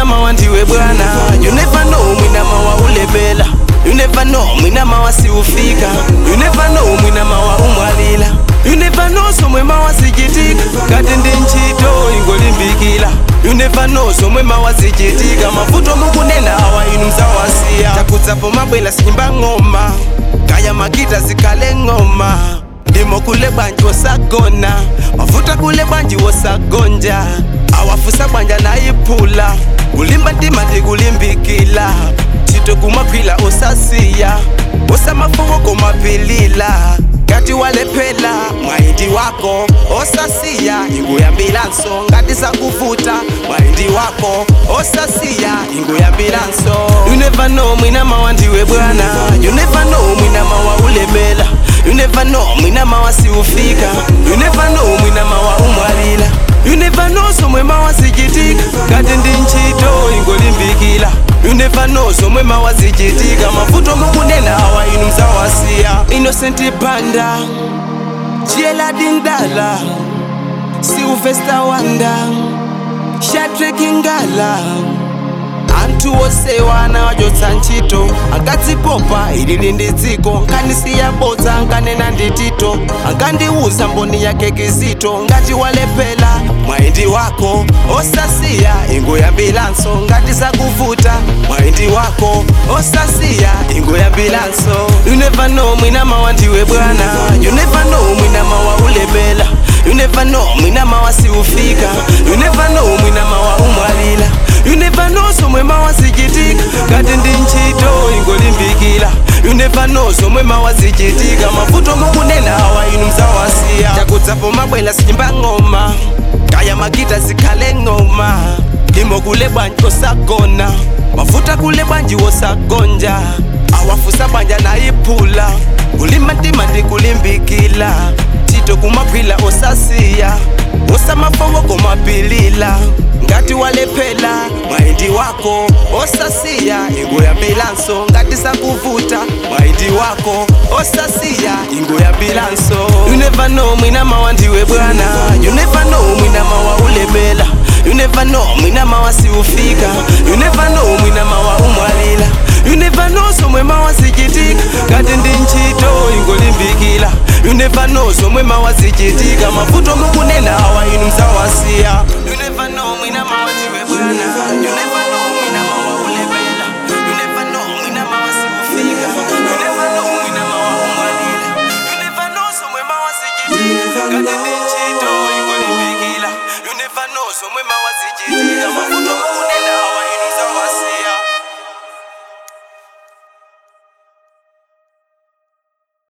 mawa ndiwe bwana you never know mwina mawa ulemela you never know mwina mawa siufika you never know mwina mawa umwalila you never know somwe mawa sichitika kati ndi ntchito ingolimbikila you never know somwe mawa sichitika mavuto mukunena awa inu mzawasiya takudzapo mabwela sinyimba ng'oma kaya makita zikhale ng'oma ndimo kule bwanji wosagona mavuta kule bwanji wosagonja awafusa bwanja nayiphula kulimba ntima ndikulimbikila tito kumakhwila osasiya osamafuko komapilila ngati walephela mwayindi wako osasiya inguyambilanso ngati sakuvuta mwayindi wako osasiya inguyambilanso you never know mwina mawa ndiwe bwana you never know mwina mawa ulemela you never know mwina mawa siufika you never know mwina mawa umwalila you never know somwe mawa sichitika ngati ndi ntchito ingolimbikila you never know somwe mawa sichitika mavuto mukunena awa inu mzawasiya innocent banda chieladindala silvester wanda shatrekingala anthu osewana wachotsa ntchito ankadzipopa ilili ndi dziko nkanisiya bodza nkanena ndi tito ankandiwuza mboni yake kizito ngati walephera mwayindi wako osasiya inguyambilanso ngati zakuvuta mwayindi wako osasiya inguyambilanso you never know mwina mawa ndiwe bwana you never know mwina mawa ulemela you never know mwina mawa siufika you never know mwina mawa umwalila you never know somwe mawa sichitika ngati ndi ntchito ingolimbikila you never know somwe mawa sichitika mavuto mukunena awa inu mzawasiya takudzapo mabwela sinyimba ng'oma kaya makita zikhale ng'oma ndimo kule bwanji osagona mavuta kule bwanji wosagonja awafusa bwanja nayiphula kulimba ntima ndikulimbikila tito kumakhwila osasiya osamafoko komapilila ngati walephera mwayindi wako osasiya inguyambilanso ngati sakuvuta mwayindi wako osasiya inguyambilanso you never know mwina mawa ndiwe bwana you never know mwina mawa ulemela you never know mwina mawa siufika you never know mwina mawa umwalila you never know somwe mawa sichitika ngati ndi ntchito ingolimbikila you never know somwe mawa sichitika mavuto mukunena awa inu mzawasiya you never know mwina mawa ndiwe bwana you never know mwina mawa ulemela you never know mwina mawa siufika you never know mwina mawa umwalila you never know somwe mawa sichitika ngati ndi ntchito ingolimbikila you never know somwe mawa sichitika